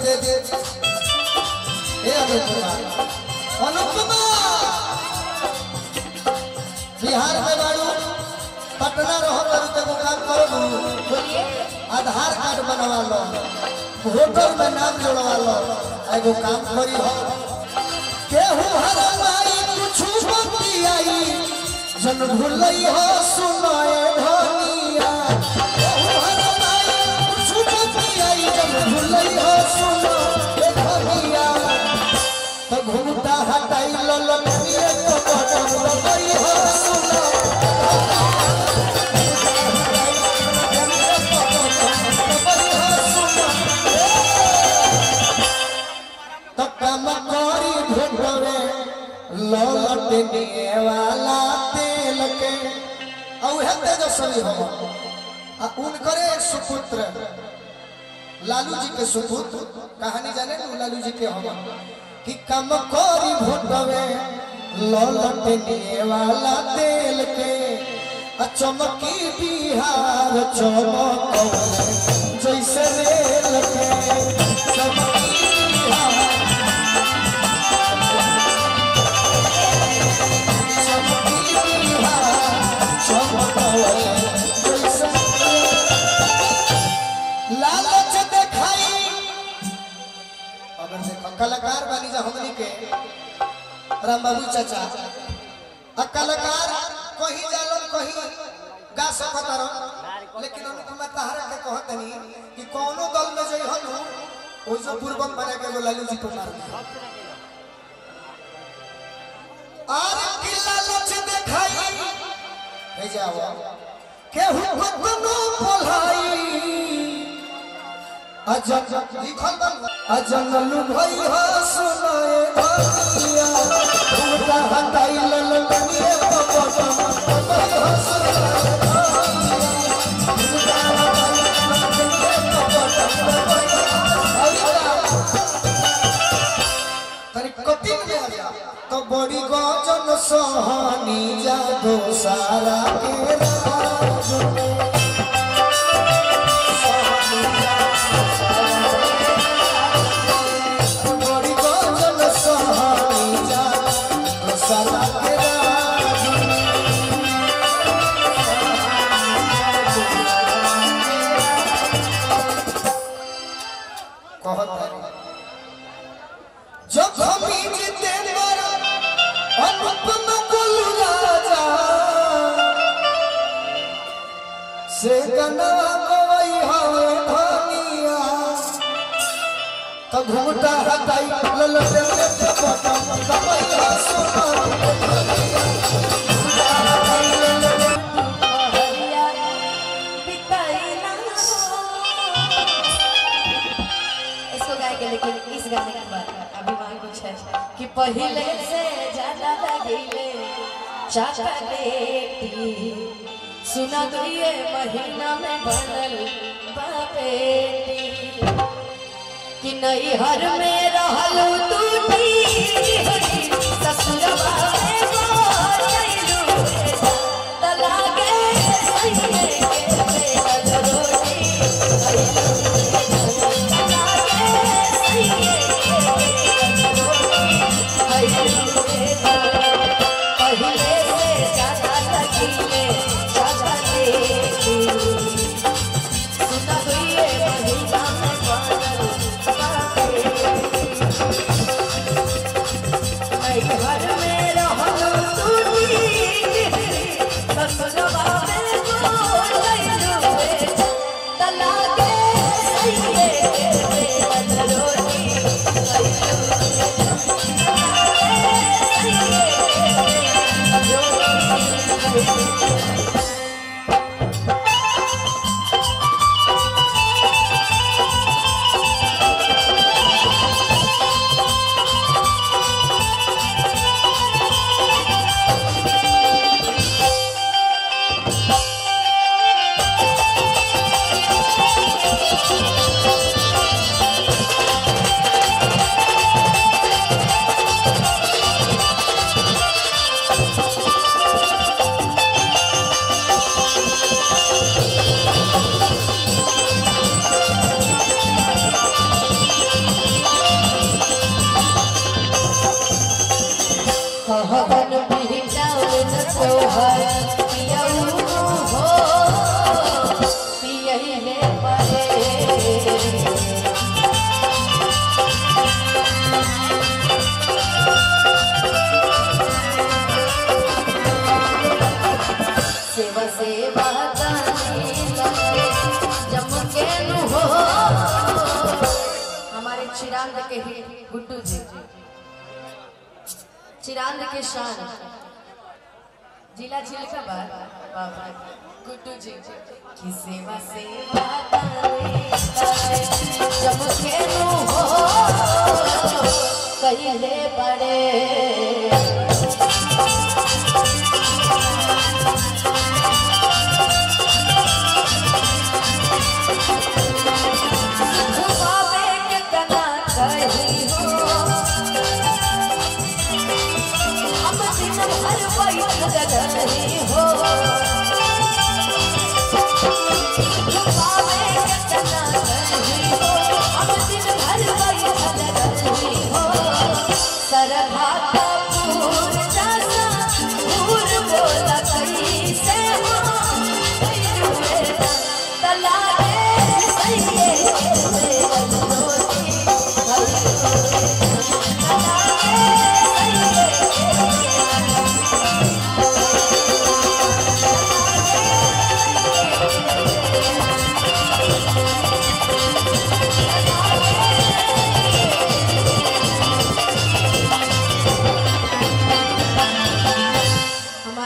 दे दे ए अमित कुमार अनुप कुमार बिहार में बाड़ू पटना रहो करू तो एगो काम करो बोलिए आधार कार्ड बनवा लो होटल में नाम जोड़वा लो एगो काम करी हो केहू हरमाई कुछ बती आई जन भूलई हो सुनाए धनिया केहू हरमाई कुछ बती आई जन भूलई हो सुनाए धनिया तो घूमता हटाई लो लो लिए तो बटन दबाई हो सुनाए तो कम करी भेटवे ललटने वाला तेल के औ है तेजस्वी हो आ उनकरे एक सुपुत्र लालू जी के सुपुत्र कहानी जाने ना लालू जी के हम कि कम करी भेटवे ललटने वाला तेल के आ चमकी बिहार चमक जैसे रेल के चमकी बिहार लालच देखाई अगर देखो कलाकार बानी जा हमनी के राम बाबू चाचा आ कलाकार कहीं जालन कहीं गा सकत रह लेकिन अनुपमा तहरा के कहत नहीं कि कोनो दल में जई हनु ओइ जो पूर्वम बना के एगो लालू जी पर मार दी आरे की लालच देखाई हे जाओ केहू कतनो पढ़ाई अजन लिखल बन अजन लुभाई हो सुनाए धनिया उल्टा हटाई लल लनिए पपटम पपई हो सुनाए धनिया उल्टा हटाई लल लनिए पपटम पपई हो तरी कटिंग में आ जा तो बड़ी गजन सहनी जा दो सारा के राज में सहनी जा बड़ी गजन सहनी जा दो सारा के राज में कहत है जब हम जितेंद्र अनुपम कुल राजा से गना गवई हवे धनिया तो घूमता हटाई ललट ले पटम दबई सुपर हरिया पिताई ना इसको गाय के लेकिन इस गाने के बाद अभी वहाँ कुछ है कि पहले से ज्यादा लगिले चॉकलेटी सुना तो ये महीना में बनल बापेटी कि नहीं हर में रहलू तू ठीक ससुरवा में गोइलू तलागे सहिए के बेल रोटी तलागे सहिए के बेल रोटी पहले से ज्यादा लगिले ज्यादा देखी सुना तो ये महीना में बनल बापेटी तोहर पियऊ हो पियले परे सेवा सेवा करने लगे जम के नु हो हमारे चिरांद के ही गुड्डू जी चिरांद के शान जिला जिला का बाबा गुड्डू जी की सेवा सेवा करने लगे जम के नु हो कहिले बड़े घुमावे के तना कही हो हम दिन भर बैठ रही हो घुमावे के तना कही हो हम दिन भर बैठ रही हो सरभाता